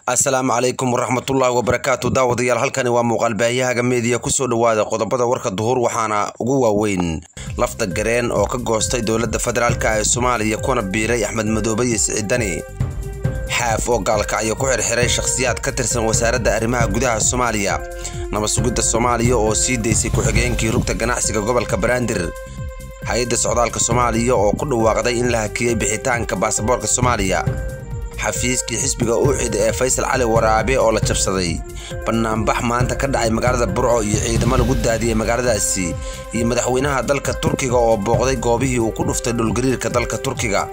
asalaamu calaykum waraxmatullaahi wabarakaatu daawadayaal halkani waa muuqaal baahiyahaga meediya kusoo dhawaada qodobada warka duhur waxaana ugu waaweyn lafta gareen oo ka goostay dowladda federaalk ee soomaaliya kuna biiray axmed madoobe iyo siciidani xaaf oo gaalkacyo ku xirxiray shakhsiyaad ka tirsan wasaaradda arrimaha gudaha soomaaliya nabadsugidda soomaaliya oo sii daysay ku-xigeenkii rugta ganacsiga gobolka banaadir hay-adda socdaalka soomaaliya oo ku dhawaaqday in la hakiyey bixitaanka baasaboorka soomaaliya xafiiskii xisbiga uuxid ee faysal cali waraabe oo la jabsaday banaanbax maanta ka dhacay magaalada burco iyo ciidamo lagu daadiyey magaaladaasi iyo madaxweynaha dalka turkiga oo booqday goobihii uu ku dhuftay dhulgariirka dalka turkiga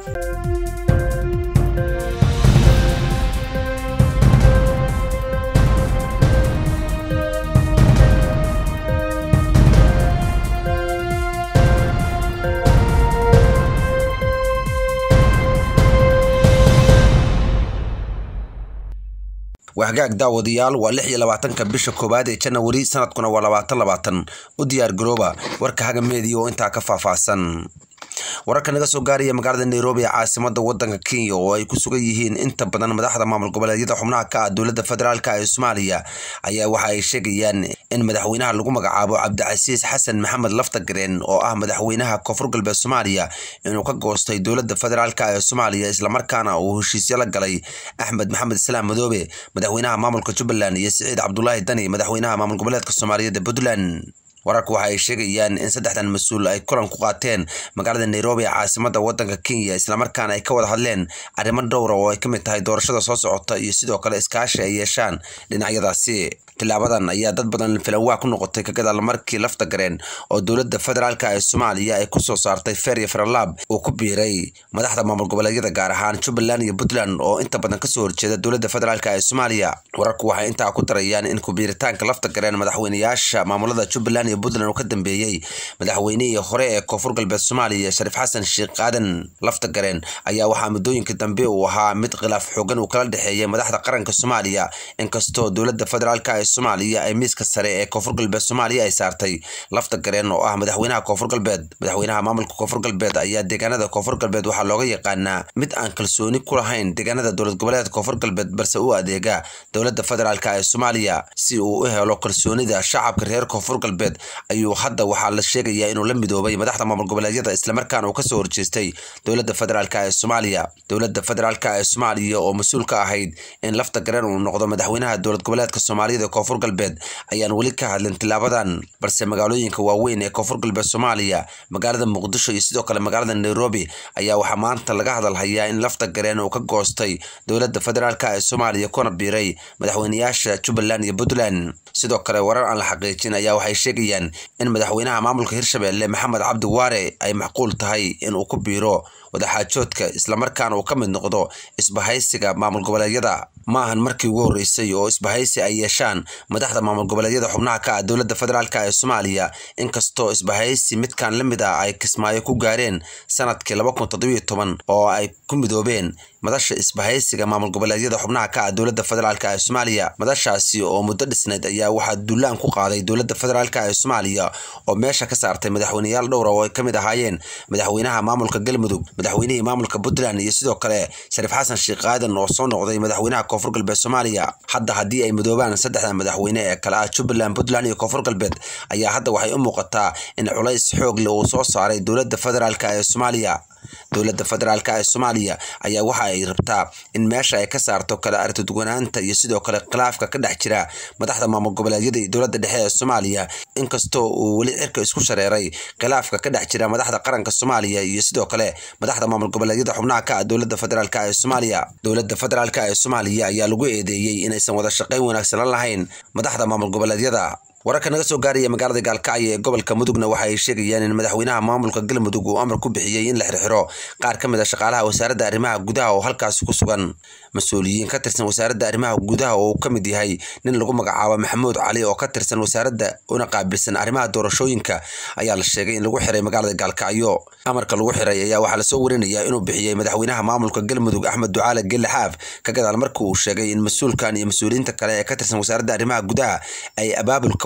waxgaag daawadayaal waa lix iyo labaatanka bisha koowaad ee janawari sanadkuna waa labaatan labaatan u diyaar garooba warka haga meediya oo intaa ka faahfaahsan wararka naga soo gaaraya magaalada nairobi ee caasimada wadanka kenya oo ay ku sugan yihiin inta badan madaxda maamul goboleedyada xubnaha ka ah dowladda federaalk ee soomaaliya ayaa waxa ay sheegayaan in madaxweynaha lagu magacaabo cabdicasiis xasan maxamed laftagareen oo ah madaxweynaha koonfur galbeed soomaaliya inuu ka goostay dowladda federaalk ee soomaaliya islamarkaana uu heshiisyo la galay axmed maxamed islaam madoobe madaxweynaha maamulka jubbaland iyo siciid cabdulaahi dani madaxweynaha maamul goboleedka soomaaliyeed ee puntland wararku waxa ay sheegayaan in saddexdan mas-uul ay kulan ku qaateen magaalada nairobi ee caasimada wadanka kenya islamarkaana ay ka wada hadleen arrimo dhowra oo ay ka mid tahay doorashada soo socota iyo sidoo kale iskaashi ay yeeshaan dhinacyadaasi tilaabadan ayaa dad badan filanwaa ku noqotay ka gadaal markii lafta gareen oo dowladda federaalk ee soomaaliya ay kusoo saartay fer iyo feralaab uu ku biiray madaxda maamul goboleedyada gaar ahaan jubbaland iyo puntland oo inta badan kasoo horjeeda dowladda federaalk ee soomaaliya wararku waxay intaa ku darayaan in kubiiritaanka lafta gareen madaxweynayaasha maamulada jubbaland iyo puntland uu ka dambeeyey madaxweynihii hore ee koonfur galbeed soomaaliya shariif xasan sheekh aadan lafta gareen ayaa waxaa muddooyinka dambe uu ahaa mid khilaaf xoogan uu kala dhexeeyay madaxda qaranka soomaaliya inkastoo dowladda federaalk soomaaliya ay miiska sare ee koonfur galbeed soomaaliya ay saartay lafta gareen oo ah madaxweynaha koonfur galbeed madaxweynaha maamulka koonfur galbeed ayaa deegaanada koonfur galbeed waxaa looga yaqaanaa mid aan kalsooni ku lahayn deegaanada dowlad goboleedka koonfur galbeed balse u adeega dowladda federaalk ee soomaaliya si uu u helo kalsoonida shacabka reer koonfur galbeed ayuu hadda waxaa la sheegayaa inuu la midoobay madaxda maamul goboleedyada islamarkaana uu kasoo horjeestay dowladda federaalk ee soomaaliya dowladda federaalk ee soomaaliya oo mas-uul ka ahayd in lafta gareen uu noqdo madaxweynaha dowlad goboleedka soomaaliyada koonfur galbeed ayaan weli ka hadlin tilaabadan balse magaalooyinka waaweyn ee koonfur galbeed soomaaliya magaalada muqdisho iyo sidoo kale magaalada nairobi ayaa waxaa maanta laga hadalhayaa in lafta gareen uu ka goostay dowladda federaalk ee soomaaliya kuna biiray madaxweynayaasha jubbaland iyo puntland sidoo kale warar aan la xaqiijin ayaa waxay sheegayaan in madaxweynaha maamulka hirshabelle maxamed cabdi waare ay macquul tahay inuu ku biiro wadaxaajoodka islamarkaana uu ka mid noqdo isbahaysiga maamul goboleedyada ma ahan markii ugu horreysay oo isbahaysi ay yeeshaan madaxda maamul goboleedyada xubnaha ka ah dowladda federaalk ee soomaaliya inkastoo isbahaysi midkan la mid ah ay kismaayo ku gaareen sanadkii laba kun toddobiyo toban oo ay ku midoobeen madasha isbahaysiga maamul goboleedyada xubnaha ka ah dowladda federaalk ee soomaaliya madashaasi oo muddo dhisnayd ayaa waxaa duulaan ku qaaday dowladda federaalk ee soomaaliya oo meesha ka saartay madaxweyneyaal dhowra oo ay ka mid ahaayeen madaxweynaha maamulka galmudug madaxweynihii maamulka puntland iyo sidoo kale shariif xasan sheekh aadan oo soo noqday madaxweynaha koonfur galbeed soomaaliya hadda haddii ay midoobaan saddexda madaxweyne ee kale ah jubbaland puntland iyo koonfur galbeed ayaa hadda waxay u muuqataa in culays xoog leh uu soo saaray dowladda federaalk ee soomaaliya dowladda federaalk ee soomaaliya ayaa waxa ay rabtaa in meesha ay ka saarto kala artiduganaanta iyo sidoo kale khilaafka ka dhex jira madaxda maamul goboleedyada iyo dowladda dhexe ee soomaaliya inkastoo uu weli cirka isku shareeray khilaafka ka dhex jira madaxda qaranka soomaaliya iyo sidoo kale madaxda maamul goboleedyada xubnaha ka ah dowladda federaalk ee soomaaliya dowladda federaalk ee soomaaliya ayaa lagu eedeeyey inaysan wada shaqayn wanaagsan la lahayn madaxda maamul goboleedyada wararka naga soo gaaraya magaalada gaalkacyo ee gobolka mudugna waxa ay sheegayaan in madaxweynaha maamulka galmudug uu amar ku bixiyey in la xirxiro qaar ka mid a shaqaalaha wasaaradda arrimaha gudaha oo halkaasi ku sugan mas-uuliyiin ka tirsan wasaaradda arrimaha gudaha oo uu ka mid yahay nin lagu magacaabo maxamuud cali oo ka tirsan wasaaradda una qaabilsan arrimaha doorashooyinka ayaa la sheegay in lagu xiray magaalada gaalkacyo amarka lagu xiray ayaa waxaa lasoo warinayaa inuu bixiyey madaxweynaha maamulka galmudug axmed ducaale gelle xaaf ka gadaal markii uu sheegay in mas-uulkan iyo mas-uuliyiinta kale ee ka tirsan wasaaradda arrimaha gudaha ay abaabul ka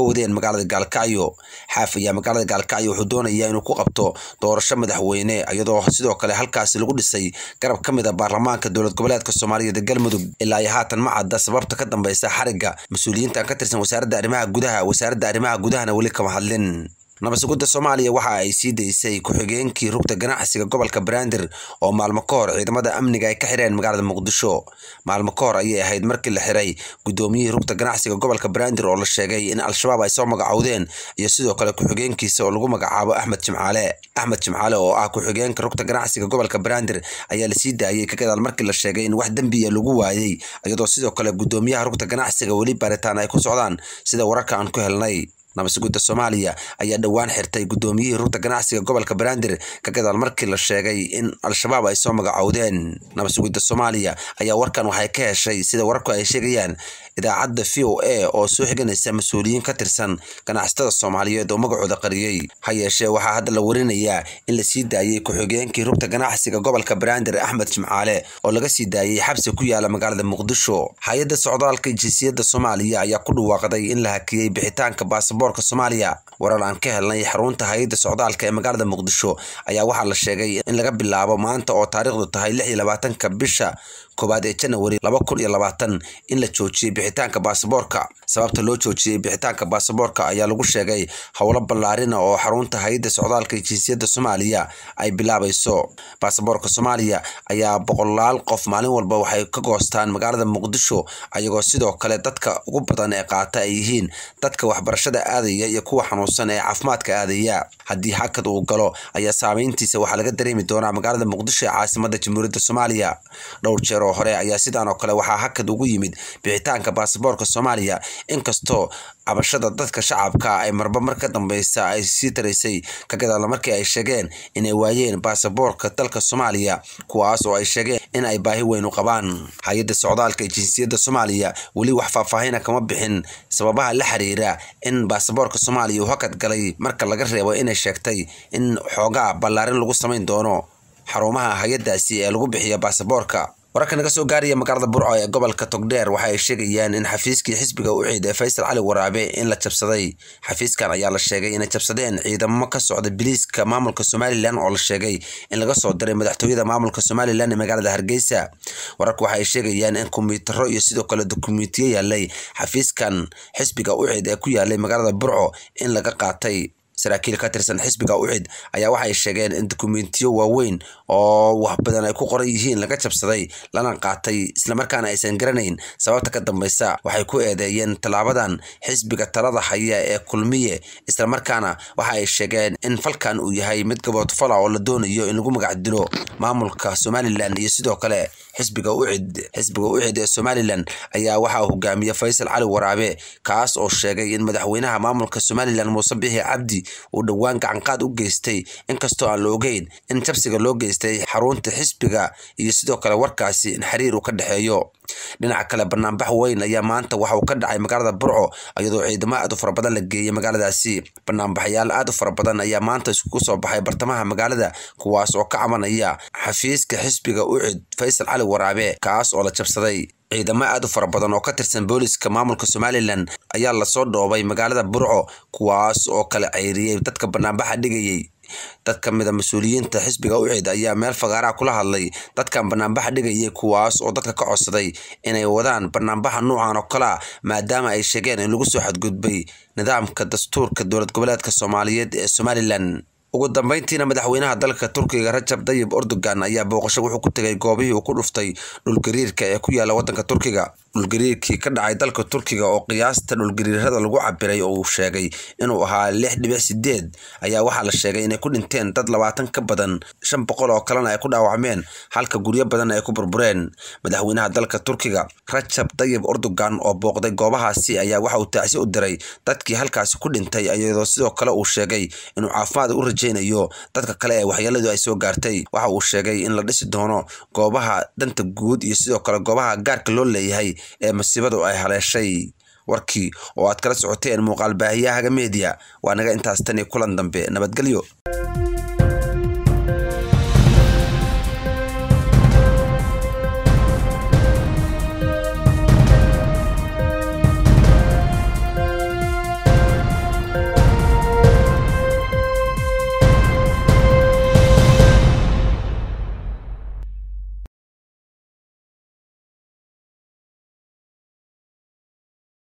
wadeen magaalada gaalkacyo xaaf ayaa magaalada gaalkacyo wuxuu doonayaa inuu ku qabto doorasho madaxweyne iyadoo sidoo kale halkaasi lagu dhisay garab ka mid a baarlamaanka dowlad goboleedka soomaaliyeed ee galmudug ilaa iyo haatan ma cadda sababta ka dambeysa xarigga mas-uuliyiintan ka tirsan wasaaradda arrimaha gudaha wasaaradda arrimaha gudahana weli kama hadlin nabasugudda soomaaliya waxa ay sii daysay ku-xigeenkii rugta ganacsiga gobolka banaadir oo maalmo ka hor ciidamada amniga ay ka xireen magaalada muqdisho maalmo ka hor ayay ahayd markii la xiray gudoomiyihii rugta ganacsiga gobolka banaadir oo la sheegay in al-shabaab ay soo magacowdeen iyo sidoo kale ku-xigeenkiisa oo lagu magacaabo axmed jimcaale axmed jimcaale oo ah ku-xigeenka rugta ganacsiga gobolka banaadir ayaa lasii daayey ka gadaal markii la sheegay in wax dembiya lagu waayey iyadoo sidoo kale gudoomiyaha rugta ganacsiga weli baaritaan ay ku socdaan sida wararka aan ku helnay nabasugudda soomaaliya ayaa dhowaan xirtay gudoomiyihii rugta ganacsiga gobolka banaadir ka gadaal markii la sheegay in al-shabaab ay soo magacowdeen nabasugudda soomaaliya ayaa warkan waxay ka heshay sida wararku ay sheegayaan idaacadda v o a oo soo xiganaysa mas-uuliyiin ka tirsan ganacsatada soomaaliyeed oo magacooda qariyey ha yeeshee waxaa hadda la warinayaa in la sii daayey ku-xigeenkii rugta ganacsiga gobolka banaadir axmed jimcaale oo laga sii daayey xabsi ku yaala magaalada muqdisho hay-adda socdaalka jinsiyadda soomaaliya ayaa ku dhawaaqday in la hakiyey bixitaanka baasabor soomaaliya warar aan ka helnay xarunta hay-adda socdaalka ee magaalada muqdisho ayaa waxaa la sheegay in laga bilaabo maanta oo taariikhdu tahay lix iyo labaatanka bisha koowaad ee janawari laba kun iyo labaatan in la joojiyey bixitaanka baasaboorka sababta loo joojiyey bixitaanka baasaboorka ayaa lagu sheegay howlo ballaarina oo xarunta hay-adda socdaalka jinsiyadda soomaaliya ay bilaabayso baasaboorka soomaaliya ayaa boqolaal qof maalin walba waxay ka goostaan magaalada muqdisho ayagoo sidoo kale dadka ugu badan ee qaata ay yihiin dadka waxbarashada aadaya iyo kuwa xanuunsan ee caafimaadka aadaya haddii hakad uu galo ayaa saameyntiisa waxaa laga dareemi doonaa magaalada muqdisho ee caasimada jamhuuriyadda soomaaliya dhowr jeer oo hore ayaa sidaan oo kale waxaa hakad ugu yimid bixitaanka baasaboorka soomaaliya inkastoo cabashada dadka shacabka ay marba mar ka dambeysa ay sii taraysay ka gadaala markii ay sheegeen inay waayeen baasaboorka dalka soomaaliya kuwaas oo ay sheegeen in ay baahi weyn u qabaan hay-adda socdaalka ee jinsiyadda soomaaliya weli wax faahfaahina kama bixin sababaha la xiriira in baasaboorka soomaaliya uu hakad galay marka laga reebo inay sheegtay in xoogaa ballaarin lagu samayn doono xarumaha hay-addaasi ee lagu bixiya baasaboorka wararka naga soo gaaraya magaalada burco ee gobolka togdheer waxa ay sheegayaan in xafiiskii xisbiga u ciid ee faysal cali waraabe in la jabsaday xafiiskan ayaa la sheegay inay jabsadeen ciidamo ka socda biliiska maamulka somalilan oo la sheegay in laga soo diray madaxtooyada maamulka somalilan ee magaalada hargeysa wararka waxa ay sheegayaan in kombiyuutaro iyo sidoo kale dokumentiyo yaalay xafiiskan xisbiga u ciid ee ku yaalay magaalada burco in laga qaatay saraakiil ka tirsan xisbiga ucid ayaa waxay sheegeen in dokumentiyo waaweyn oo wax badan ay ku qoran yihiin laga jabsaday lana qaatay islamarkaana aysan garanayn sababta ka dambeysa waxay ku eedeeyeen tallaabadan xisbiga talada haya ee kulmiye islamarkaana waxa ay sheegeen in falkan uu yahay mid gaboodfala oo la doonayo in lagu magac dilo maamulka somalilan iyo sidoo kale xisbiga ucid xisbiga ucid ee somalilan ayaa waxaa hogaamiya faysal cali waraabe kaas oo sheegay in madaxweynaha maamulka somalilan muuse bixi cabdi uu dhowaan gacanqaad u geystay inkastoo aan la ogeyn in jabsiga loo geystay xarunta xisbiga iyo sidoo kale warkaasi in xiriir uu ka dhexeeyo dhinaca kale banaanbax weyn ayaa maanta waxa uu ka dhacay magaalada burco iyadoo ciidamo aad u fara badan la geeyay magaaladaasi banaanbaxyaal aad u fara badan ayaa maanta iskugu soo baxay bartamaha magaalada kuwaas oo ka cabanaya xafiiska xisbiga ucid faysal cali waraabe kaas oo la jabsaday ciidamo aad u fara badan oo ka tirsan booliska maamulka somalilan ayaa lasoo dhoobay magaalada burco kuwaas oo kala ceyriyey dadka banaanbaxa dhigayay dad ka mid a mas-uuliyiinta xisbiga ucid ayaa meel fagaaraha kula hadlay dadkan banaanbaxa dhigayay kuwaas oo dadka ka codsaday inay wadaan banaanbaxa nuucan oo kalea maadaama ay sheegeen in lagu soo xadgudbay nidaamka dastuurka dowlad goboleedka soomaaliyeed ee somalilan ugu dambeyntiina madaxweynaha dalka turkiga rajab dayib erdogan ayaa booqasho wuxuu ku tegay goobihii uu ku dhuftay dhulgariirka ee ku yaala wadanka turkiga dhulgariirkii ka dhacay dalka turkiga oo qiyaasta dhulgariirada lagu cabiray oo uu sheegay inuu ahaa lix dhibic sideed ayaa waxaa la sheegay inay ku dhinteen dad labaatan ka badan shan boqol oo kalena ay ku dhaawacmeen halka guryo badan ay ku burbureen madaxweynaha dalka turkiga rajab dayib erdogan oo booqday goobahaasi ayaa waxa uu taacsi u diray dadkii halkaasi ku dhintay iyadoo sidoo kale uu sheegay inuu caafimaad u rajaynayo dadka kale ee waxyeeladu ay soo gaartay waxa uu sheegay in la dhisi doono goobaha danta guud iyo sidoo kale goobaha gaarka loo leeyahay ee masiibadu ay haleeshay warkii oo aad kala socoteen muuqaal baahiyahaga media waa naga intaas tan iyo kulan dambe nabadgelyo